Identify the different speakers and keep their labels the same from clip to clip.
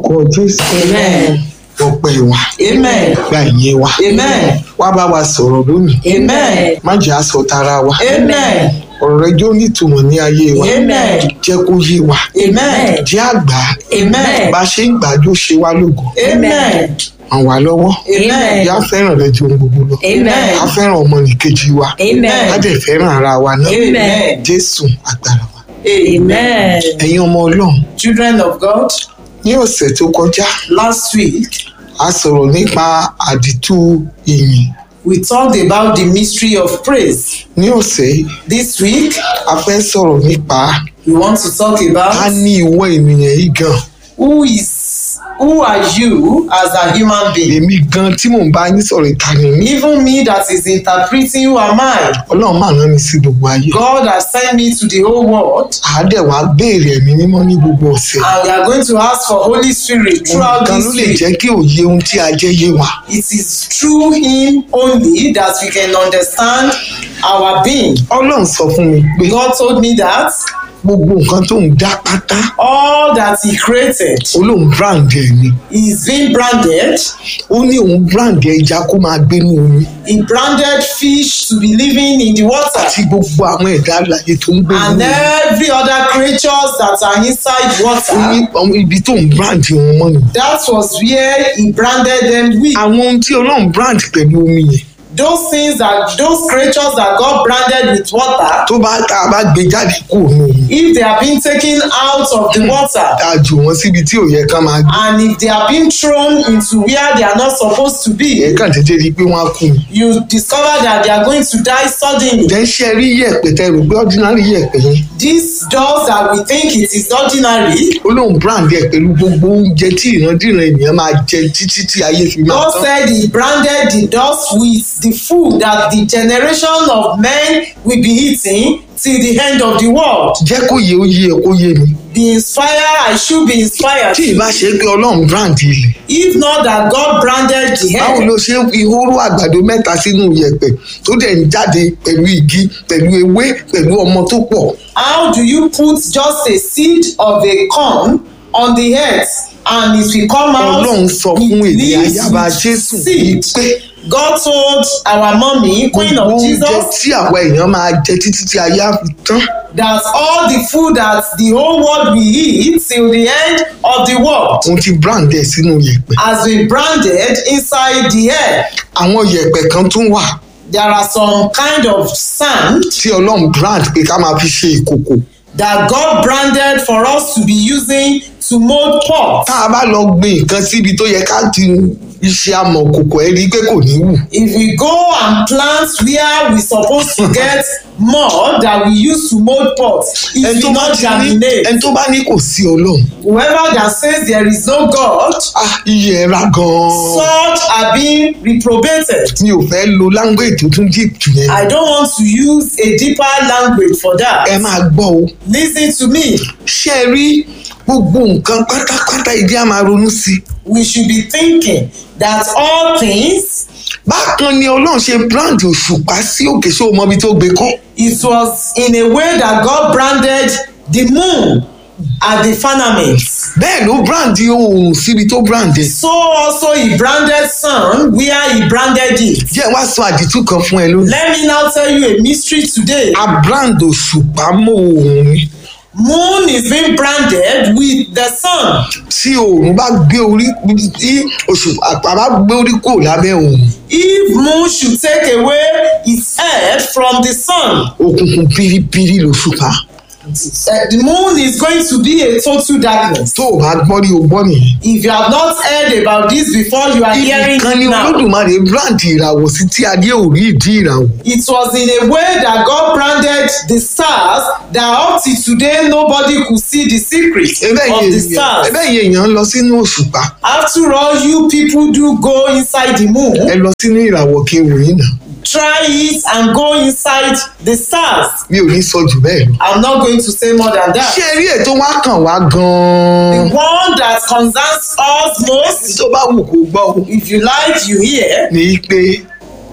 Speaker 1: lórúkọ jésù
Speaker 2: Amen.
Speaker 1: ọpẹ́ wa
Speaker 2: Amen.
Speaker 1: gba ìyẹn wa
Speaker 2: Amen.
Speaker 1: wá bá wa sọ̀rọ̀ lónìí
Speaker 2: Amen.
Speaker 1: má jẹ́ àsọ tara wa
Speaker 2: Amen.
Speaker 1: ọ̀rọ̀ rẹ jó nítumọ̀ ní ayé wa
Speaker 2: Amen.
Speaker 1: jẹ́ kó yé wa
Speaker 2: Amen.
Speaker 1: jẹ́ àgbà
Speaker 2: Amen.
Speaker 1: bá a ṣe ń gbàjọ ṣe wá lógo
Speaker 2: Amen.
Speaker 1: ràn wá lọ́wọ́
Speaker 2: Amen.
Speaker 1: yá fẹ́ràn rẹ ju ohun gbogbo lọ
Speaker 2: Amen.
Speaker 1: á fẹ́ràn ọmọnìkejì wa
Speaker 2: Amen.
Speaker 1: á dẹ̀ fẹ́ràn ara wa náà
Speaker 2: Amen.
Speaker 1: jésù agbára wa
Speaker 2: Amen.
Speaker 1: ẹ̀yin ọmọ ọlọ́run
Speaker 2: Children of God,
Speaker 1: ní ọ̀sẹ̀ tó kọjá
Speaker 2: last week
Speaker 1: a sọ̀rọ̀ nípa àdìtú ìyìn
Speaker 2: we talked about the mystery of praise.
Speaker 1: ní ọ̀sẹ̀ yìí
Speaker 2: This week
Speaker 1: a fẹ́ sọ̀rọ̀ nípa
Speaker 2: we want to talk
Speaker 1: ká
Speaker 2: about
Speaker 1: ní ìwọ ènìyàn yìí gan
Speaker 2: who is who are you as a human being.
Speaker 1: èmi gan tí mò ń bá yín sọ̀rọ̀ ìkànnì mi
Speaker 2: Even me that is interpreting who am I.
Speaker 1: ọlọ́run máa rán mi sí gbogbo ayé
Speaker 2: God has sent me to the whole world
Speaker 1: àádẹ́ wàá béèrè ẹ̀mí mímọ́ ní gbogbo ọ̀sẹ̀
Speaker 2: and we are going to ask for Holy Spirit throughout
Speaker 1: nǹkan ló
Speaker 2: this
Speaker 1: lè
Speaker 2: week.
Speaker 1: jẹ́ kí òye ohun tí a jẹ́ yé wa
Speaker 2: It is through Him only that we can understand our being.
Speaker 1: ọlọ́run sọ fún mi pé
Speaker 2: God told me that
Speaker 1: gbogbo nǹkan tó ń dá pátá
Speaker 2: all that He created
Speaker 1: olóhùn brand ẹ̀ ni
Speaker 2: is being branded.
Speaker 1: ó ní òun brand ẹja kó máa gbé ní omi
Speaker 2: He branded fish to be living in the water
Speaker 1: àti gbogbo àwọn ẹ̀dá alàyè tó ń gbé ní
Speaker 2: and
Speaker 1: omi
Speaker 2: every other creatures that are inside
Speaker 1: ó ní
Speaker 2: water.
Speaker 1: ọmọ ibi tó ń brand wọn mọ́ ni
Speaker 2: That was where He branded them with.
Speaker 1: àwọn ohun tí ọlọ́run brand pẹ̀lú omi yẹn
Speaker 2: Those things that those creatures that God branded with water,
Speaker 1: tó bá tá a bá gbé jáde kúrò ní omi
Speaker 2: if they are being taken out of the water
Speaker 1: tá a jù wọ́n síbi tí ò yẹ ká máa gbé
Speaker 2: and if they are being thrown into where they are not supposed to be,
Speaker 1: ẹ̀ kàn déédéé rí i pé wọ́n á kú ni.
Speaker 2: you discover that they are going to die suddenly.
Speaker 1: jẹ́ ṣe rí yẹ̀pẹ̀ tẹ́ rò pé ordinary yẹ̀pẹ̀ yẹn
Speaker 2: This does that we think it is ordinary.
Speaker 1: olóhùn brand ẹ̀ pẹ̀lú gbogbo oúnjẹ tí ìrandíran ènìyàn máa jẹ títí tí ayé fi máa
Speaker 2: God
Speaker 1: tán.
Speaker 2: said He branded the dust with the food that the generation of men will be eating till the end of the world.
Speaker 1: jẹ́ kó yé ó yé ẹ kó yé mi.
Speaker 2: Be inspired, I should be inspired.
Speaker 1: tí ìbá ṣe pé ọlọ́run brand ilẹ̀
Speaker 2: If not that God branded the
Speaker 1: báwo
Speaker 2: head,
Speaker 1: ló ṣe ń fi hóró àgbàdo mẹ́ta sínú yẹ̀pẹ̀ tó dẹ̀ ń jáde pẹ̀lú igi pẹ̀lú ewé pẹ̀lú ọmọ tó pọ̀.
Speaker 2: how do you put just a seed of a corn on the earth and it will come out
Speaker 1: ọlọ́run sọ fún
Speaker 2: with
Speaker 1: èdè
Speaker 2: leaves
Speaker 1: ayaba
Speaker 2: with
Speaker 1: jésù
Speaker 2: seed?
Speaker 1: pé
Speaker 2: God told our mommy, Queen
Speaker 1: gbogbo
Speaker 2: of
Speaker 1: oúnjẹ
Speaker 2: Jesus,
Speaker 1: tí àwa èèyàn máa jẹ títí tí ayé á fi tán
Speaker 2: that all the food that the whole world will eat till the end of the world
Speaker 1: òun ti brand ẹ̀ sínú yẹ̀pẹ̀.
Speaker 2: has been branded inside the air.
Speaker 1: àwọn yẹ̀pẹ̀ kan tún wà
Speaker 2: There are some kind of sand
Speaker 1: tí ọlọ́run brand pé ká máa fi ṣe ìkòkò.
Speaker 2: that God branded for us to be using to mold pots.
Speaker 1: tá a bá lọ gbin nǹkan síbi tó yẹ ká ti iṣẹ́ amọ̀ kòkò ẹ̀ rí i pé kò ní wù.
Speaker 2: if we go and plant where we suppose to get more that we use to mold pots it
Speaker 1: ẹni tó
Speaker 2: will
Speaker 1: bá
Speaker 2: not
Speaker 1: ti ní
Speaker 2: germinate
Speaker 1: ẹni tó bá ní kò sí ọlọ́run
Speaker 2: whoever that says there is no God
Speaker 1: ah iye ẹ̀ ra gan-an.
Speaker 2: such are being reprobated
Speaker 1: mi ò fẹ́ lo language tó tún deep jù yẹn.
Speaker 2: I don't want to use a deeper language for
Speaker 1: ẹ
Speaker 2: that
Speaker 1: máa gbọ́ o.
Speaker 2: listen to me
Speaker 1: ṣé ẹ rí gbogbo nǹkan pátápátá ìdí a máa ronú sí i.
Speaker 2: we should be thinking that all things
Speaker 1: bákan ni ọlọ́run ṣe brand òṣùpá sí òkè ṣé o mọ ibi tó gbé kọ́.
Speaker 2: it was in a way that God branded the moon at the firmament.
Speaker 1: bẹ́ẹ̀ ló brand oòrùn síbi tó brand ẹ̀.
Speaker 2: So also he branded sun where he branded it.
Speaker 1: jẹ́ wá sọ àdìtú kan fún ẹ lónìí.
Speaker 2: Let me now tell you a mystery today.
Speaker 1: a brand òṣùpá mọ́ oòrùn ni.
Speaker 2: Moon is being branded with the sun.
Speaker 1: tí oòrùn bá gbé orí tí òṣùpá bá gbé orí kò lábẹ́ oòrùn
Speaker 2: If moon should take away its head from the sun,
Speaker 1: òkùnkùn piripiri lòṣùpá.
Speaker 2: uh, the moon is going to be a total darkness.
Speaker 1: tó o bá gbọ́ rí o gbọ́ nìyẹn.
Speaker 2: If you have not heard about this before, you are hearing
Speaker 1: ibi kan ni
Speaker 2: it now.
Speaker 1: olódùmarè brand ìràwọ̀ sí tí adé ò rí ìdí ìràwọ̀.
Speaker 2: It was in a way that God branded the stars that up till today nobody could see the secret
Speaker 1: ẹbẹ́
Speaker 2: of
Speaker 1: yẹn
Speaker 2: the
Speaker 1: èèyàn
Speaker 2: stars.
Speaker 1: ẹbẹ́ yẹn èèyàn ń lọ sínú òṣùpá
Speaker 2: After all, you people do go inside the
Speaker 1: ẹ
Speaker 2: moon,
Speaker 1: lọ sínú ìràwọ̀ kí n wò yín náà
Speaker 2: try it and go inside the stars.
Speaker 1: mi ò ní sọ jù bẹ́ẹ̀ lọ.
Speaker 2: I'm not going to say more than
Speaker 1: ṣé
Speaker 2: that.
Speaker 1: ẹ rí ètò wá kàn wá
Speaker 2: The
Speaker 1: gan-an.
Speaker 2: one that concerns us most,
Speaker 1: tó bá wù kó gbọ́ o
Speaker 2: if you like, you hear,
Speaker 1: ní pé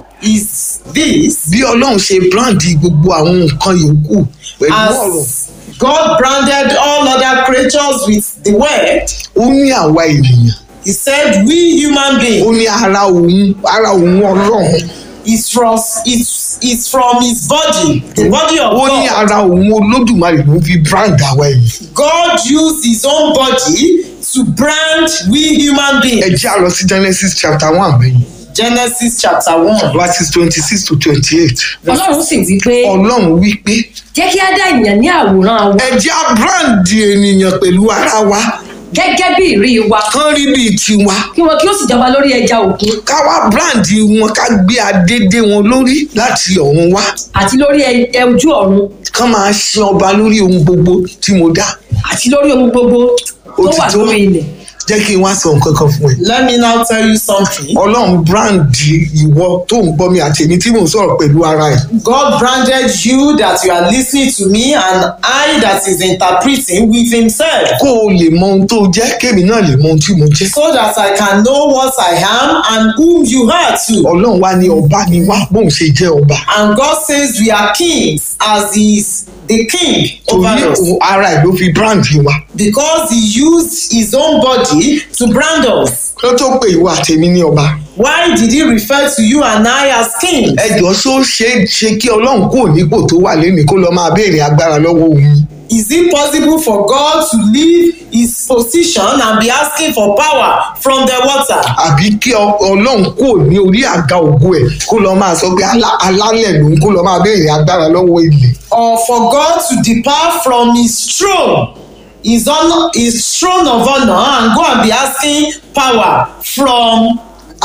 Speaker 2: is this
Speaker 1: bí ọlọ́run ṣe brand gbogbo àwọn nǹkan yòókù pẹ̀lú ọ̀rọ̀
Speaker 2: as God branded all other creatures with the word.
Speaker 1: ó ní àwa ènìyàn
Speaker 2: He said, We human
Speaker 1: ó
Speaker 2: beings
Speaker 1: ní ara òun ara òun ọlọ́run
Speaker 2: is from is, is from his body, the body of
Speaker 1: ó ní
Speaker 2: God.
Speaker 1: ara òun olódùmarè ló fi brand àwa ènìyàn
Speaker 2: God used his own body to brand we human
Speaker 1: ẹ
Speaker 2: beings.
Speaker 1: jẹ́ àlọ́ sí Genesis chapter one bẹ́yìn
Speaker 2: Genesis chapter 1.
Speaker 1: verses twenty six to twenty eight
Speaker 3: ọlọ́run sì wí pé
Speaker 1: ọlọ́run wí pé
Speaker 3: jẹ́ kí á dá ènìyàn ní àwòrán wa
Speaker 1: ẹ jẹ́ á brand ènìyàn pẹ̀lú ara wa
Speaker 3: gẹ́gẹ́ bí ìrí wa
Speaker 1: kán rí bíi tiwa
Speaker 3: kí wọn kí ó sì jọba lórí ẹja òkun
Speaker 1: ká wá brand wọn ká gbé adédé wọn lórí láti ọ̀run wá
Speaker 3: àti lórí ẹ- ẹ ojú ọ̀run
Speaker 1: kán máa ṣe ọba lórí ohun gbogbo tí mo dá
Speaker 3: àti lórí ohun gbogbo tó
Speaker 1: Ó ti
Speaker 3: wà
Speaker 1: tó.
Speaker 3: lórí ilẹ̀
Speaker 1: jẹ́ kí n wá sọ nǹkan kan fún ẹ.
Speaker 2: Let me now tell you something.
Speaker 1: ọlọ́run brand ìwọ tó ń gbọ́ mi àti èmi tí mò ń sọ̀rọ̀ pẹ̀lú ara ẹ̀.
Speaker 2: God branded you that you are listening to me and I that is interpreting with himself
Speaker 1: kó o lè mọ ohun tó jẹ́ kémi náà lè mọ ohun tí mo jẹ́.
Speaker 2: so that I can know what I am and whom you are too.
Speaker 1: ọlọ́run wá ní ọba ni wá bóun ṣe jẹ́ ọba.
Speaker 2: And God says we are kings as he is the king over
Speaker 1: torí
Speaker 2: us
Speaker 1: òun ara ẹ̀ ló fi brand wa.
Speaker 2: because he used his own body to brand us.
Speaker 1: kí ló tó pè ìwọ àtẹ̀mí ní ọba.
Speaker 2: Why did he refer to you and I as kings?
Speaker 1: ẹjọ́ só ṣe é ṣe kí ọlọ́run kúrò nípò tó wà lẹ́nu kó lọ́ọ́ máa béèrè agbára lọ́wọ́ òun.
Speaker 2: Is it possible for God to leave his position and be asking for power from the water?
Speaker 1: àbí kí ọ- ọlọ́run kúrò ní orí àga ògo ẹ̀ kó lọ́ọ́ máa sọ pé alá- alálẹ̀ lòun kó lọ́ọ́ máa béèrè agbára lọ́wọ́ ilẹ̀.
Speaker 2: Or for God to depart from his throne, his, honor, his throne of honor, and go and be asking power from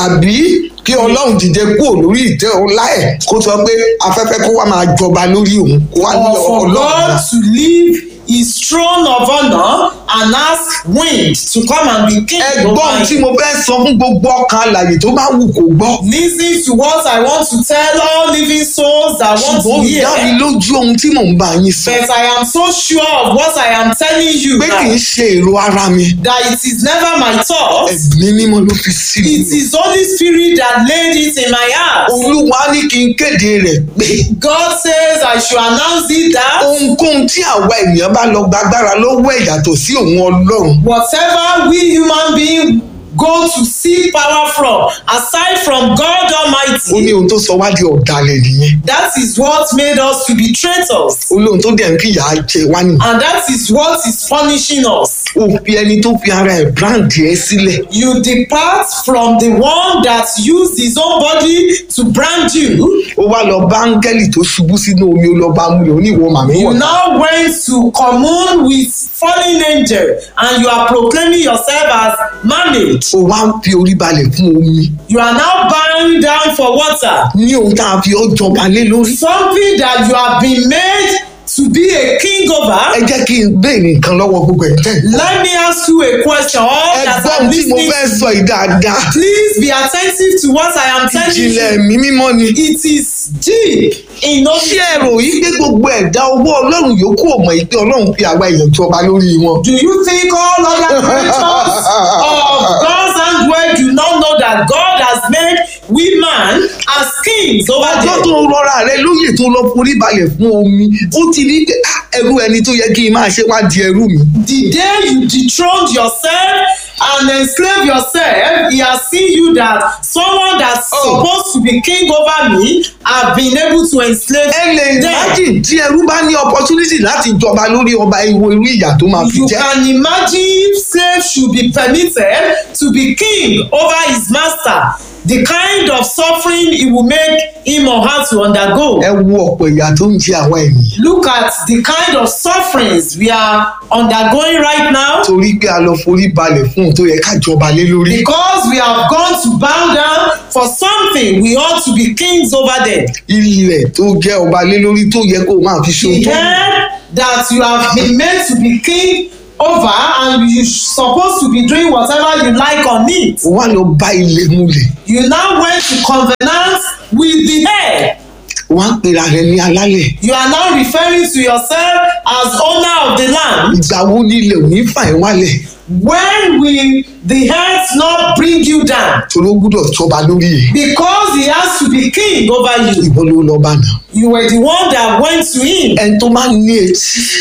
Speaker 1: àbí kí ọlọ́run dìde kúrò lórí ìtẹ́ ọlá ẹ̀ kó sọ pé afẹ́fẹ́ kó wá máa jọba lórí òun kó wá ní
Speaker 2: or for
Speaker 1: ọlọ́run
Speaker 2: God to leave his throne of honor and ask wind to come and be king over
Speaker 1: ẹgbọ́n tí
Speaker 2: him.
Speaker 1: mo fẹ́ sọ fún gbogbo ọkàn alàyè tó bá wù kó gbọ́
Speaker 2: Listen to what I want to tell all living souls that want
Speaker 1: ṣùgbọ́n
Speaker 2: to
Speaker 1: ó dá mi
Speaker 2: hear.
Speaker 1: lójú ohun tí mò ń bá yín sọ
Speaker 2: But I am so sure of what I am telling you
Speaker 1: pé kì í
Speaker 2: now,
Speaker 1: ṣe èrò ara mi
Speaker 2: that it is never my thoughts.
Speaker 1: ẹ̀mí mímọ́ ló fi sí mi
Speaker 2: It is Holy Spirit that laid it in my heart.
Speaker 1: olúwa ní kí n kéde rẹ̀ pé
Speaker 2: God says I should announce it that
Speaker 1: ohunkóhun tí àwa ènìyàn bá lọ gbàgbára lọ́wọ́ ẹ̀ yàtọ̀ sí òun ọlọ́run
Speaker 2: whatever we human beings go to seek power from, aside from God
Speaker 1: ó ní
Speaker 2: Almighty,
Speaker 1: ohun tó sọ wá di ọ̀dàlẹ̀ nìyẹn
Speaker 2: that is what made us to be traitors.
Speaker 1: ó lóhun tó dẹ̀ ń fìyà jẹ wá nìyẹn
Speaker 2: And that is what is punishing us.
Speaker 1: ó fi ẹni tó fi ara ẹ̀ brand ẹ̀ sílẹ̀
Speaker 2: You depart from the one that used his own body to brand you.
Speaker 1: ó wá lọ bá áńgẹ́lì tó ṣubú sínú omi ó lọ bá mú lò ó ní ìwọ màmí
Speaker 2: You
Speaker 1: wọ̀
Speaker 2: now went to commune with fallen angel and you are proclaiming yourself as married.
Speaker 1: ó wá ń fi orí balẹ̀ fún omi
Speaker 2: You are now bowing down for water.
Speaker 1: ní ohun tá a fi ọ́ jọba lé lórí
Speaker 2: Something that you have been made to be a king
Speaker 1: ẹ
Speaker 2: over.
Speaker 1: jẹ́ kí n béèrè nǹkan lọ́wọ́ gbogbo ẹ̀ tẹ́
Speaker 2: Let me ask you a question. All
Speaker 1: ẹ
Speaker 2: that
Speaker 1: gbọ́
Speaker 2: are
Speaker 1: ohun tí mo
Speaker 2: listening,
Speaker 1: fẹ́ sọ yìí dáadáa
Speaker 2: please be attentive to what I am telling
Speaker 1: ìjìnlẹ̀
Speaker 2: you.
Speaker 1: ẹ̀mí mímọ́ ni
Speaker 2: It is deep in
Speaker 1: ṣé
Speaker 2: knowledge.
Speaker 1: ẹ rò yí pé gbogbo ẹ̀dá owó ọlọ́run yòókù ò mọ̀ yìí pé ọlọ́run fi àwa èèyàn jọba lórí wọn
Speaker 2: Do you think all other creatures of God's handwork do not know that God has made we man as kings over
Speaker 1: ọjọ́
Speaker 2: them?
Speaker 1: tó rọra rẹ lóyè tó lọ forí balẹ̀ fún omi ó ti rí pé "Ah, ẹrú ẹni tó yẹ kí n máa ṣe wá di ẹrú mi
Speaker 2: The day you dethroned yourself and enslave yourself, he has seen you that someone that's
Speaker 1: Oh.
Speaker 2: supposed to be king over me have been able to enslave
Speaker 1: ẹ lè
Speaker 2: them.
Speaker 1: imagine tí ẹrú bá ní opportunity láti jọba lórí ọba ìwo irú ìyà tó máa fi
Speaker 2: You
Speaker 1: jẹ́
Speaker 2: can imagine if slave should be permitted to be king over his master, the kind of suffering it will make him or her to undergo.
Speaker 1: ẹ wo ọ̀pọ̀ ìyà tó ń jẹ àwa ènìyàn
Speaker 2: Look at the kind of sufferings we are undergoing right now
Speaker 1: torí pé a lọ forí balẹ̀ fún ohun tó yẹ ká jọba lé lórí
Speaker 2: because we have gone to bow down for something we ought to be kings over them.
Speaker 1: ilẹ̀ tó jẹ́ ọba lé lórí tó yẹ kó o máa fi ṣe ohun
Speaker 2: The
Speaker 1: tó
Speaker 2: head that you have been made to be king over and you supposed to be doing whatever you like on it.
Speaker 1: o wá lọ bá ilẹ̀ múlẹ̀
Speaker 2: You now went to covenant with the head.
Speaker 1: o wá ń pera rẹ ní alálẹ̀
Speaker 2: You are now referring to yourself as owner of the land.
Speaker 1: ìgbà wo ni ilẹ̀ ò ní fà ẹ́ wálẹ̀
Speaker 2: When will the head not bring you down?
Speaker 1: torí ó gbúdọ̀ jọba lórí ẹ̀
Speaker 2: Because he has to be king over you.
Speaker 1: ìwọ ló lọ bá náà
Speaker 2: You were the one that went to him.
Speaker 1: ẹni tó máa ń ní etí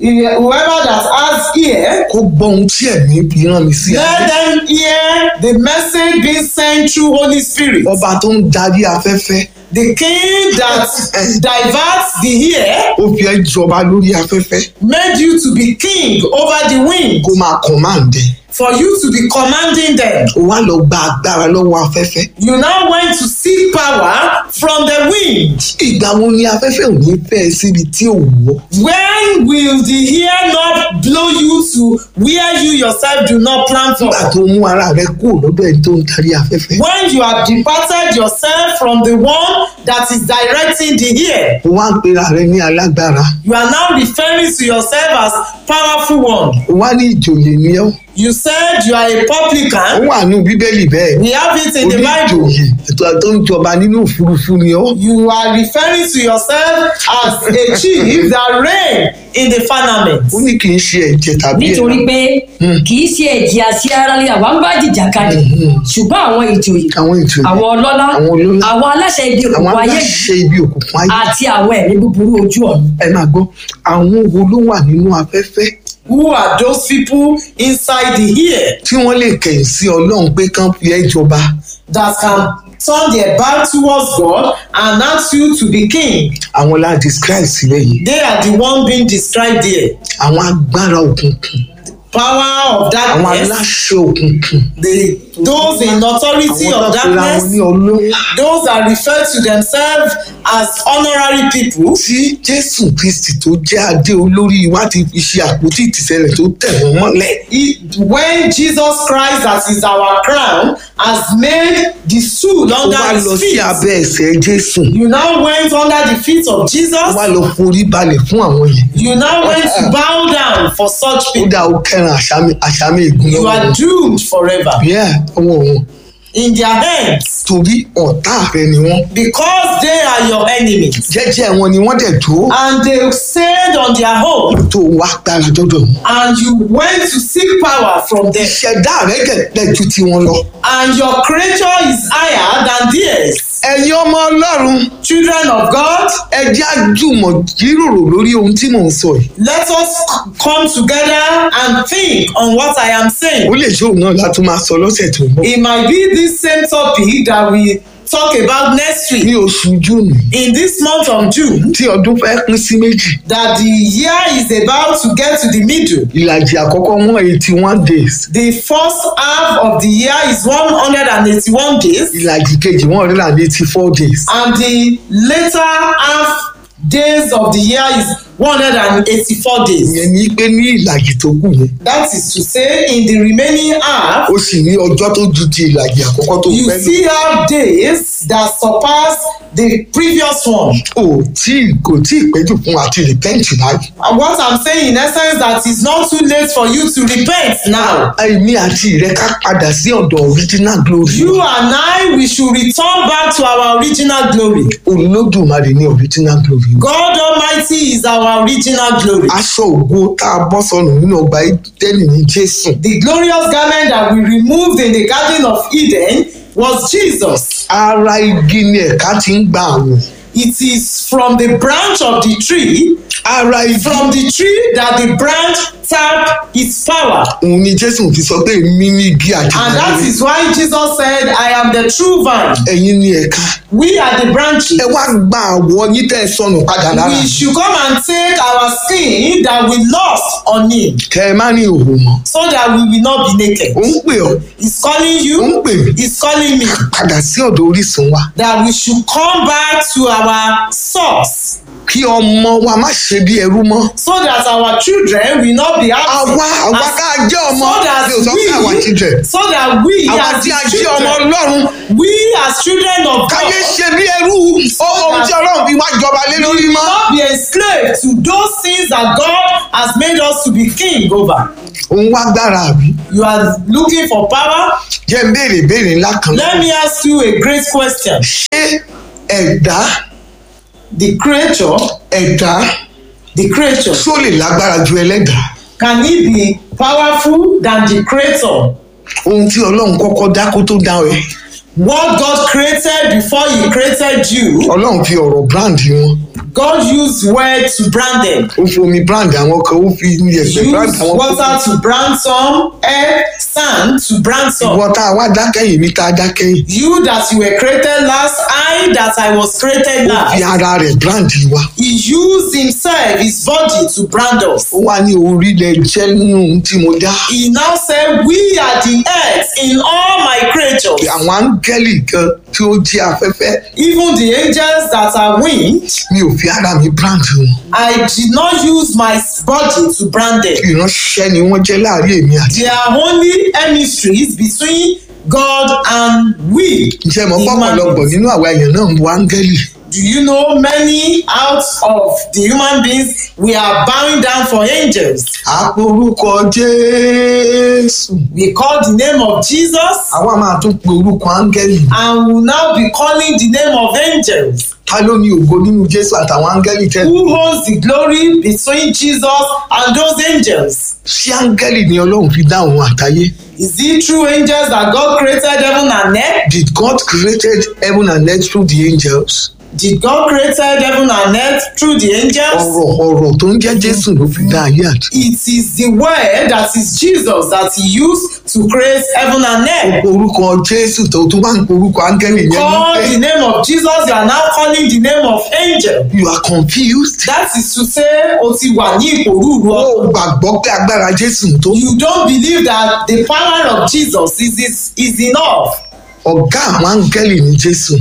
Speaker 2: whoever that has ear,
Speaker 1: kó gbọ́ ohun tí ẹ̀mí fi rán mi sí
Speaker 2: let
Speaker 1: ayé
Speaker 2: them hear the message being sent through Holy Spirit.
Speaker 1: ọba tó ń darí afẹ́fẹ́
Speaker 2: The king that diverts the ear
Speaker 1: ó fi ẹ́ jọba lórí afẹ́fẹ́
Speaker 2: made you to be king over the wind,
Speaker 1: kó máa command ẹ̀
Speaker 2: for you to be commanding them.
Speaker 1: ó wá lọ gba agbára lọ́wọ́ afẹ́fẹ́
Speaker 2: You now went to seek power from the wind.
Speaker 1: ìgbà wo ni afẹ́fẹ́ ò ní fẹ́ ẹ síbi tí ò wọ́
Speaker 2: When will the ear not blow you to where you yourself do not plan for?
Speaker 1: nígbà tó mú ara rẹ kúrò lọ́dọ̀ ẹni tó ń darí afẹ́fẹ́
Speaker 2: When you have departed yourself from the one that is directing the ear,
Speaker 1: ó wá ń pera rẹ ní alágbára
Speaker 2: you are now referring to yourself as powerful one.
Speaker 1: ó wá ní ìjòyè ní ọ́
Speaker 2: You said you are a
Speaker 1: ó
Speaker 2: publican.
Speaker 1: wà ní bíbélì bẹ́ẹ̀
Speaker 2: We have it in
Speaker 1: ó
Speaker 2: the
Speaker 1: ní
Speaker 2: Bible.
Speaker 1: ìjòyè ètò tó ń jọba nínú òfurufú ni ọ́
Speaker 2: You are referring to yourself as a chief that reign in the firmament.
Speaker 1: ó ní kì í ṣe ẹ̀jẹ̀ tàbí
Speaker 3: nítorí
Speaker 1: ẹ̀rọ
Speaker 3: pé kì í ṣe ẹ̀jẹ̀ àti ara lé àwa ń bá jìjàkadì ṣùgbọ́n àwọn ìjòyè
Speaker 1: àwọn ìjòyè
Speaker 3: àwọn ọlọ́lá
Speaker 1: àwọn ọlọ́lá,
Speaker 3: àwọn aláṣẹ ibi
Speaker 1: àwọn
Speaker 3: òkùnkùn ayé
Speaker 1: aláṣẹ ibi òkùnkùn ayé
Speaker 3: àti àwọn ẹ̀mí búburú ojú ọ̀run
Speaker 1: ẹ máa gbọ́ àwọn wo ló wà nínú afẹ́fẹ́
Speaker 2: Who are those people inside the ear
Speaker 1: tí wọ́n lè kẹ̀yìn sí ọlọ́run pé kán fi ẹ́ jọba
Speaker 2: that can turn their back towards God and ask you to be king?
Speaker 1: àwọn la describe sílẹ̀ yìí
Speaker 2: They are the one being described here.
Speaker 1: àwọn agbára òkùnkùn
Speaker 2: Power of
Speaker 1: àwọn
Speaker 2: darkness,
Speaker 1: aláṣẹ òkùnkùn
Speaker 2: the those in authority
Speaker 1: àwọn
Speaker 2: of
Speaker 1: tó pera wọn
Speaker 2: darkness,
Speaker 1: ní ọlọ́run
Speaker 2: those that refer to themselves as honorary people.
Speaker 1: tí jésù kristi tó jẹ́ adé olórí wa ti fi ṣe àpótí ìtìsẹ̀lẹ̀ tó tẹ̀ wọ́n mọ́lẹ̀
Speaker 2: He- when Jesus Christ, that is our crown, has made the stool
Speaker 1: ó
Speaker 2: under
Speaker 1: wá lọ
Speaker 2: his
Speaker 1: sí
Speaker 2: feet.
Speaker 1: abẹ́ ẹsẹ̀ jésù
Speaker 2: You now went under the feet of
Speaker 1: ó
Speaker 2: Jesus.
Speaker 1: wá lọ forí balẹ̀ fún àwọn yẹn
Speaker 2: You now went to bow down for such
Speaker 1: ó
Speaker 2: people.
Speaker 1: dá ó kẹran àṣàmì àṣàmì ègún
Speaker 2: You
Speaker 1: lọ́wọ́
Speaker 2: are
Speaker 1: wọn
Speaker 2: doomed forever
Speaker 1: bíẹ́ ọwọ́ wọn
Speaker 2: in their hands
Speaker 1: torí ọ̀tá rẹ ni wọ́n
Speaker 2: because they are your enemies.
Speaker 1: jẹ́jẹ́ wọn ni wọ́n dẹ̀ dúró
Speaker 2: And they stayed on their own,
Speaker 1: tó wá gbára dọ́dọ̀ wọn.
Speaker 2: and you went to seek power from them.
Speaker 1: ìṣẹ̀dá rẹ gẹ̀gẹ́ ju tiwọn lọ.
Speaker 2: And your creature is higher than theirs.
Speaker 1: ẹ̀yin ọmọ ọlọ́run
Speaker 2: Children of God,
Speaker 1: ẹ jẹ́ àjùmọ̀ jíròrò lórí ohun tí mò ń sọ yìí.
Speaker 2: let us come together and think on what I am saying.
Speaker 1: ó lè ṣe òun náà láti máa sọ lọ́sẹ̀ tó ń bọ̀.
Speaker 2: It might be this same topic that we talk about next
Speaker 1: ní
Speaker 2: week
Speaker 1: oṣù júùnù
Speaker 2: in this month of June
Speaker 1: tí ọdún fẹ́ pín sí méjì
Speaker 2: that the year is about to get to the middle.
Speaker 1: ìlàjì àkọ́kọ́ wọ́n eighty one days
Speaker 2: The first half of the year is 181 days
Speaker 1: ìlàjì kejì one hundred and eighty four days.
Speaker 2: and the later half days of the year is 184 days.
Speaker 1: ìyẹn ní pé ní ìlàjì tó kù yẹn
Speaker 2: That is to say in the remaining half
Speaker 1: ó sì ní ọjọ́ tó ju ti ìlàjì àkọ́kọ́ tó
Speaker 2: you
Speaker 1: fẹ́ lò.
Speaker 2: still have days that surpass the previous one.
Speaker 1: kò tí kò tí ì péjú fún àti repent báyìí.
Speaker 2: And what I'm saying in essence that it's not too late for you to repent now.
Speaker 1: èmi àti ìrẹ ká padà sí ọ̀dọ̀ original glory.
Speaker 2: You and I, we should return back to our original glory.
Speaker 1: olódùmarè ní original glory.
Speaker 2: God Almighty is our original glory.
Speaker 1: aṣọ ògo tá a bọ́ sọnù nínú ọgbà ìdẹ́nì ní jésù.
Speaker 2: The glorious garment that we removed in the Garden of Eden was Jesus.
Speaker 1: ara igi ni ẹ̀ka ti ń gba àwọ̀.
Speaker 2: It is from the branch of the tree,
Speaker 1: ara igi
Speaker 2: from the tree that the branch tap its power.
Speaker 1: òun ni jésù fi sọ pé èmi ní igi
Speaker 2: And that
Speaker 1: àjàgbá
Speaker 2: is why Jesus said, I am the true vine.
Speaker 1: ẹ̀yin ní ẹ̀ka.
Speaker 2: We are the branches.
Speaker 1: ẹ wá gba àwọ̀ yín tẹ́ ẹ sọnù padà lára.
Speaker 2: We should come and take our skin that we lost on him
Speaker 1: kẹ ẹ má ní òwò mọ́.
Speaker 2: so that we will not be naked.
Speaker 1: ó ń pè ọ́
Speaker 2: He's calling
Speaker 1: ó ń
Speaker 2: you,
Speaker 1: pè mí
Speaker 2: he's calling me
Speaker 1: padà sí ọ̀dọ̀ orísun wa.
Speaker 2: that we should come back to our source
Speaker 1: kí ọmọ wa má ṣe bí ẹrú mọ́.
Speaker 2: so that our children will not be happy.
Speaker 1: àwa àwa ká jẹ́ ọmọ
Speaker 2: so that
Speaker 1: mi ò sọ pé àwa ti jẹ.
Speaker 2: we so that we
Speaker 1: àwa
Speaker 2: as
Speaker 1: tí a
Speaker 2: his
Speaker 1: jẹ́ ọmọ
Speaker 2: children
Speaker 1: ọlọ́run
Speaker 2: we as children of
Speaker 1: káyé
Speaker 2: God
Speaker 1: ṣe bí ẹrú ohun tí ọlọ́run fi wá jọba lé lórí
Speaker 2: will
Speaker 1: mọ́.
Speaker 2: not be enslaved to those things that God has made us to be king over.
Speaker 1: òun wá gbára àbí.
Speaker 2: You are looking for power.
Speaker 1: jẹ́ ń béèrè béèrè ńlá kan.
Speaker 2: Let me ask you a great question.
Speaker 1: ṣé ẹ̀dá
Speaker 2: The creature,
Speaker 1: ẹ̀dá
Speaker 2: the creature,
Speaker 1: tó lè lágbára ju ẹlẹ́dàá?
Speaker 2: can it be powerful than the creator?
Speaker 1: ohun tí ọlọ́run kọ́kọ́ dá kó tó dá ẹ.
Speaker 2: What God created before He created you,
Speaker 1: ọlọ́run fi ọ̀rọ̀ brand wọn.
Speaker 2: God used word to brand them.
Speaker 1: ó fi omi brand àwọn kan ó fi yẹ̀pẹ̀ brand
Speaker 2: Use
Speaker 1: àwọn
Speaker 2: water
Speaker 1: kan
Speaker 2: to brand some, air, sand to brand some.
Speaker 1: ìwọ tá a wá dákẹ́yìn mi tá a dákẹ́yìn
Speaker 2: You that you were created last, I that I was created
Speaker 1: ó fi
Speaker 2: last.
Speaker 1: ara rẹ̀ brand wa
Speaker 2: He used himself, his body to brand us.
Speaker 1: ó wá ní orílẹ̀ jẹ́ nínú ohun tí mo dá
Speaker 2: He now said, We are the earth in all my creatures.
Speaker 1: àwọn áńgẹ́lì kan tí ó jí afẹ́fẹ́
Speaker 2: Even the angels that are winged,
Speaker 1: mi ò fi ara mi brand wọn
Speaker 2: I did not use my body to brand them.
Speaker 1: ìránṣẹ́ ni wọ́n jẹ́ láàrin èmi àti
Speaker 2: They are only emissaries between God and we.
Speaker 1: ǹjẹ́ mo
Speaker 2: human
Speaker 1: pọ̀pọ̀lọpọ̀
Speaker 2: beings.
Speaker 1: nínú àwa èèyàn náà ń wo áńgẹ́lì
Speaker 2: Do you know many out of the human beings we are bowing down for angels?
Speaker 1: àpò orúkọ jésù
Speaker 2: We call the name of Jesus
Speaker 1: àwa máa tún pe orúkọ áńgẹ́lì
Speaker 2: and will now be calling the name of angels.
Speaker 1: ta ló ní ògo nínú jésù àtàwọn áńgẹ́lì tẹ́
Speaker 2: Who holds the glory between Jesus and those angels?
Speaker 1: ṣé áńgẹ́lì ni ọlọ́run fi dá òun àtayé
Speaker 2: Is it true angels that God created heaven and earth?
Speaker 1: did God created heaven and earth through the angels
Speaker 2: Did God created heaven and earth through the angels?
Speaker 1: ọ̀rọ̀ ọ̀rọ̀ tó ń jẹ́ jésù ló fi dá ayé àti
Speaker 2: It is the word that is Jesus that he used to create heaven and earth.
Speaker 1: orúkọ jésù tó tún wá ń pe orúkọ áńgẹ́lì yẹn
Speaker 2: Call
Speaker 1: ní
Speaker 2: the name of Jesus, you are now calling the name of angel.
Speaker 1: you are confused
Speaker 2: That is to say, o ti wà ní ìpòrúurú
Speaker 1: ó
Speaker 2: ọkàn.
Speaker 1: gbàgbọ́ pé agbára jésù tó
Speaker 2: You don't believe that the power of Jesus is, is, is enough.
Speaker 1: ọ̀gá àwọn áńgẹ́lì ní jésù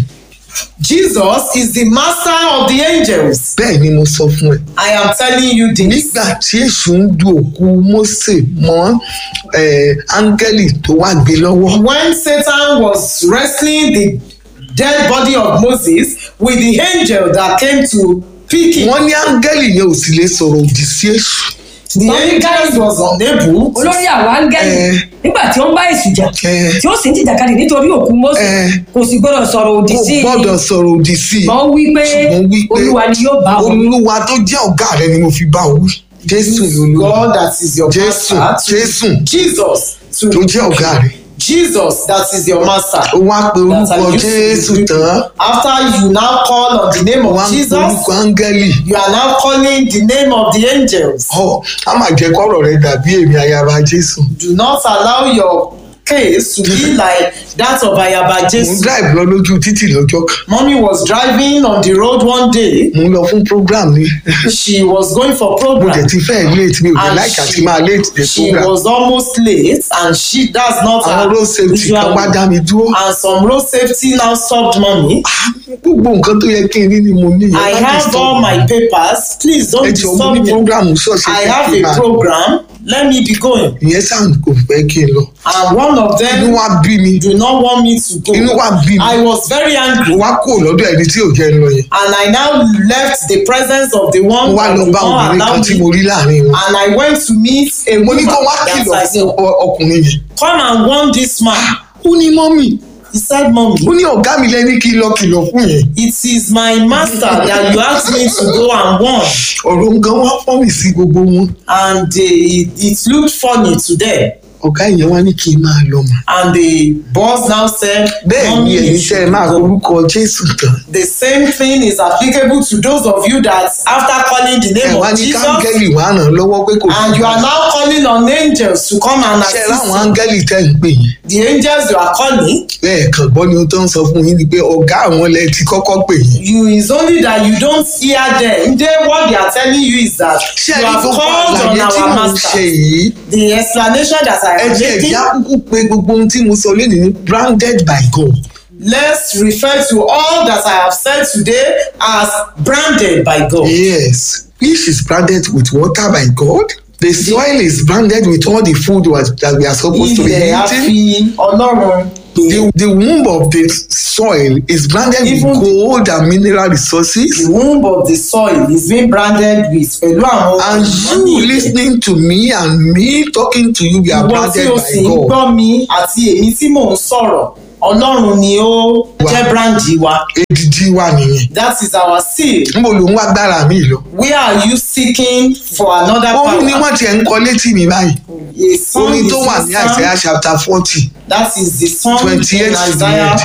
Speaker 2: Jesus is the master of the angels.
Speaker 1: bẹ́ẹ̀ ni mo sọ fún ẹ
Speaker 2: I am telling you this.
Speaker 1: nígbà tí èṣù ń du òkú mósè mọ́ eh, áńgẹ́lì tó wá gbé lọ́wọ́
Speaker 2: When Satan was wrestling the dead body of Moses with the angel that came to pick him,
Speaker 1: wọ́n ní áńgẹ́lì yẹn ò sì lè sọ̀rọ̀ òdì sí èṣù
Speaker 2: the angel was unable to
Speaker 3: olórí àwọn áńgẹ́lì
Speaker 1: Eh.
Speaker 3: nígbà tí ó ń bá èṣù jà
Speaker 1: Eh.
Speaker 3: tí ó sì ń jìjàkadì nítorí òkú Mósè
Speaker 1: Eh.
Speaker 3: kò sì gbọdọ̀ sọ̀rọ̀ òdì
Speaker 1: kò
Speaker 3: sí i
Speaker 1: gbọ́dọ̀ sọ̀rọ̀ òdì sí i
Speaker 3: ṣùgbọ́n wí pé
Speaker 1: ṣùgbọ́n wí pé
Speaker 3: olúwa ni yóò bá òun
Speaker 1: olúwa tó jẹ́ ọ̀gá rẹ ni mo fi bá ọ wí jésù ni olúwa
Speaker 2: God that is your
Speaker 1: jésù
Speaker 2: master
Speaker 1: jésù
Speaker 2: to Jesus to
Speaker 1: tó jẹ́ ọ̀gá rẹ
Speaker 2: Jesus that is your master.
Speaker 1: ó wá pe
Speaker 2: That
Speaker 1: orúkọ
Speaker 2: are used to
Speaker 1: jésù
Speaker 2: the
Speaker 1: tán
Speaker 2: After you now call on the name
Speaker 1: ó wá
Speaker 2: of
Speaker 1: ń pe
Speaker 2: Jesus,
Speaker 1: orúkọ áńgẹ́lì
Speaker 2: you are now calling the name of the angels.
Speaker 1: ọ á máa jẹ́ kọ́rọ̀ rẹ dàbí èmi ayaba jésù
Speaker 2: Do not allow your case to be like that of Ayaba
Speaker 1: mo ń
Speaker 2: Jesu.
Speaker 1: drive lọ lójú títì lọ́jọ́ kan
Speaker 2: Mommy was driving on the road one day.
Speaker 1: mo ń lọ fún program ni
Speaker 2: She was going for
Speaker 1: mo dẹ̀
Speaker 2: program.
Speaker 1: ti fẹ́ late mi ò dé
Speaker 2: And
Speaker 1: láìka
Speaker 2: she-
Speaker 1: tí máa late dé
Speaker 2: She
Speaker 1: program
Speaker 2: was almost late and she that's not
Speaker 1: àwọn
Speaker 2: her
Speaker 1: road safety kan
Speaker 2: usual
Speaker 1: wá dá mi dúró
Speaker 2: and some road safety now stopped mommy.
Speaker 1: gbogbo nǹkan tó yẹ kí n ní ni mo ní
Speaker 2: I
Speaker 1: yẹn láti
Speaker 2: have
Speaker 1: stop
Speaker 2: all my papers. Please don't
Speaker 1: ẹ jọ mo
Speaker 2: disturb
Speaker 1: ní
Speaker 2: me.
Speaker 1: program ṣọ́ọ̀ṣì
Speaker 2: I
Speaker 1: fẹ́
Speaker 2: have
Speaker 1: kí n
Speaker 2: a
Speaker 1: máa
Speaker 2: program. Let me be going.
Speaker 1: ìyẹn sáà kò fẹ́ kí n lọ
Speaker 2: And one of
Speaker 1: inú
Speaker 2: them
Speaker 1: wa bí mi
Speaker 2: do not want me to go.
Speaker 1: inú wa bí mi
Speaker 2: I was very
Speaker 1: mo
Speaker 2: angry.
Speaker 1: wá kúrò lọ́dọ̀ ẹni tí ò jẹ́ ń lọ yẹn
Speaker 2: and I now left the presence of the
Speaker 1: mo
Speaker 2: one
Speaker 1: wá
Speaker 2: that
Speaker 1: lọ
Speaker 2: did
Speaker 1: bá
Speaker 2: not
Speaker 1: obìnrin
Speaker 2: allow
Speaker 1: kan tí mo
Speaker 2: me
Speaker 1: rí láàrin wọn
Speaker 2: and I went to meet a
Speaker 1: mo ní
Speaker 2: woman
Speaker 1: kó wá
Speaker 2: that
Speaker 1: kìlọ̀
Speaker 2: I
Speaker 1: fún
Speaker 2: saw
Speaker 1: ọ- ọkùnrin yẹn
Speaker 2: come and warn this man
Speaker 1: ó ní mọ́mì
Speaker 2: he said mommy
Speaker 1: ó ní ọ̀gá mi lẹ́ni kí n lọ kìlọ̀ fún yẹn
Speaker 2: it is my master that you asked me to go and warn
Speaker 1: ọ̀rọ̀ nǹkan wá fọ́ mi sí gbogbo wọn
Speaker 2: and uh, it, it looked funny to them
Speaker 1: ọ̀gá yẹn wá ní kí n máa lọ mà
Speaker 2: and the boss now said
Speaker 1: bẹ́ẹ̀ ni
Speaker 2: mommy
Speaker 1: ẹ̀yin
Speaker 2: you
Speaker 1: tẹ́ ẹ
Speaker 2: should
Speaker 1: máa
Speaker 2: go
Speaker 1: orúkọ jésù tán
Speaker 2: the same thing is applicable to those of you that after calling the
Speaker 1: ẹ
Speaker 2: name
Speaker 1: wá
Speaker 2: of
Speaker 1: ní
Speaker 2: Jesus
Speaker 1: káńgẹ́lì wá ràn án lọ́wọ́ pé kò
Speaker 2: and you are now calling on angels to come and
Speaker 1: ṣe
Speaker 2: assist
Speaker 1: láwọn
Speaker 2: you.
Speaker 1: áńgẹ́lì tẹ́ ń pè yẹn
Speaker 2: the angels you are calling
Speaker 1: lẹ́ẹ̀kan gbọ́ ni ó tó ń sọ fún yín ni pé ọ̀gá àwọn lẹ ti kọ́kọ́ pè yín
Speaker 2: you is only that you don't hear them they what they are telling you is that
Speaker 1: ṣé
Speaker 2: you
Speaker 1: ẹni
Speaker 2: have
Speaker 1: tó pa
Speaker 2: called on
Speaker 1: àlàyé tí
Speaker 2: our
Speaker 1: mò ń
Speaker 2: master
Speaker 1: ṣe yìí
Speaker 2: the explanation that i
Speaker 1: ẹ
Speaker 2: am
Speaker 1: jẹ́
Speaker 2: making
Speaker 1: ẹ̀já kúkú pé gbogbo ohun tí mo sọ lónìí ní branded by God
Speaker 2: let's refer to all that i have said today as branded by god
Speaker 1: yes fish is branded with water by God the soil is branded with all the food was- that we are supposed to be
Speaker 2: ilẹ̀ á
Speaker 1: eating
Speaker 2: fi ọlọ́run pè
Speaker 1: the the womb of the soil is branded
Speaker 2: Even
Speaker 1: with
Speaker 2: the-
Speaker 1: gold and mineral resources
Speaker 2: the womb of the soil is being branded with pẹ̀lú àwọn
Speaker 1: and you listening to me and me talking to you we are
Speaker 2: ìwọ tí
Speaker 1: branded
Speaker 2: o
Speaker 1: by
Speaker 2: sì ń
Speaker 1: God
Speaker 2: gbọ́ mi àti èmi tí mò ń sọ̀rọ̀ ọlọ́run ni ó jẹ́ brandi wa
Speaker 1: èdìdí wa nìyẹn
Speaker 2: that is our seal
Speaker 1: níbo ló ń wá gbára mi lọ
Speaker 2: where are you seeking for another
Speaker 1: orin ni
Speaker 2: power
Speaker 1: wọ́n tiẹ̀ ń kọ létí mi báyìí
Speaker 2: a song
Speaker 1: orin
Speaker 2: is
Speaker 1: tó wà ní
Speaker 2: a
Speaker 1: Isaiah
Speaker 2: song
Speaker 1: chapter forty
Speaker 2: that is the song in
Speaker 1: 28 to the
Speaker 2: Isaiah
Speaker 1: end.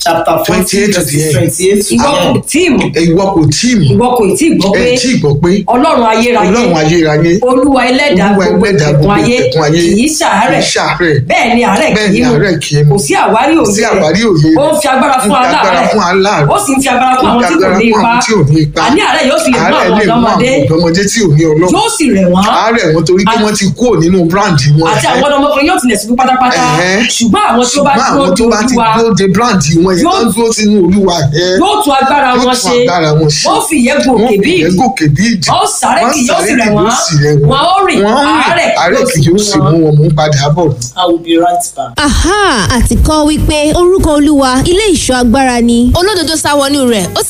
Speaker 2: chapter fourteen
Speaker 1: 28 to the
Speaker 2: verse
Speaker 1: end.
Speaker 2: twenty-eight to
Speaker 3: ìwọ
Speaker 2: the
Speaker 3: kò
Speaker 2: end.
Speaker 3: tí ì mọ̀
Speaker 1: ìwọ kò tí ì mọ̀
Speaker 3: ìwọ kò tí ì gbọ́ pé
Speaker 1: ẹ tí ì gbọ́ pé
Speaker 3: ọlọ́run ayérayé
Speaker 1: ọlọ́run ayérayé
Speaker 3: olúwa ẹlẹ́dàá
Speaker 1: Olúwa
Speaker 3: gbogbo
Speaker 1: ẹlẹ́dàá
Speaker 3: ìtẹ̀kùn
Speaker 1: gbogbo
Speaker 3: ayé
Speaker 1: ìtẹ̀kùn ayé
Speaker 3: kì í ṣàárẹ̀
Speaker 1: kì í ṣàárẹ̀.
Speaker 3: bẹ́ẹ̀ ni àárẹ̀
Speaker 1: bẹ́ẹ̀
Speaker 3: kì
Speaker 1: ni
Speaker 3: í mú
Speaker 1: àárẹ̀ kì í mú
Speaker 3: kò sí àwárí
Speaker 1: kò sí
Speaker 3: òye
Speaker 1: àwárí òye
Speaker 3: ó ń fi agbára fún
Speaker 1: Ó ń fi agbára
Speaker 3: aláàárẹ̀
Speaker 1: fún aláàárẹ̀.
Speaker 3: ó sì ń fi agbára fún
Speaker 1: Ó
Speaker 3: àwọn
Speaker 1: ń
Speaker 3: tí
Speaker 1: fi
Speaker 3: kò ní
Speaker 1: agbára
Speaker 3: ipa
Speaker 1: fún àwọn tí ò ní ipa.
Speaker 3: àní àárẹ̀ yóò sì lè mú
Speaker 1: àárẹ̀
Speaker 3: àwọn
Speaker 1: lè mú àwọn
Speaker 3: ọ̀dọ́mọdé
Speaker 1: ọ̀dọ́mọdé tí ò ní ọlọ́run
Speaker 3: yóò sì rẹ̀ wọ́n
Speaker 1: àárẹ̀ wọn torí pé
Speaker 3: Àti-
Speaker 1: wọ́n ti kúrò nínú bíráǹdì wọn
Speaker 3: àti àwọn ọmọkùnrin yóò tilẹ̀ ṣubú pátápátá
Speaker 1: Ẹ̀hẹ́.
Speaker 3: ṣùgbọ́n àwọn tí ó bá
Speaker 1: ṣùgbọ́n
Speaker 3: dúró
Speaker 1: àwọn tó
Speaker 3: de
Speaker 1: bá ti
Speaker 3: olúwa
Speaker 1: dúró de bíráǹdì wọn yìí
Speaker 3: Yóò-
Speaker 1: tó ń dúró sínú olúwa ẹ̀
Speaker 3: yóò tún agbára
Speaker 1: yóò
Speaker 3: wọn
Speaker 1: tún
Speaker 3: ṣe
Speaker 1: agbára wọn ṣe.
Speaker 3: wọ́n fi ìyẹ́ gòkè
Speaker 1: wọ́n
Speaker 3: bí
Speaker 1: fi
Speaker 3: ìdí
Speaker 1: gòkè bí ìdí
Speaker 3: wọ́n sáré kì yóò sì rẹ̀ wọ́n wọ́n ó rìn
Speaker 1: wọ́n
Speaker 3: àárẹ̀
Speaker 1: àárẹ̀ kì yóò sì mú wọn mú padà bọ̀
Speaker 2: I will be right back.
Speaker 4: aha àti kọ́ wípé orúkọ olúwa ilé ìṣọ́ agbára ni.
Speaker 5: olódodo sá wọnú rẹ̀ ó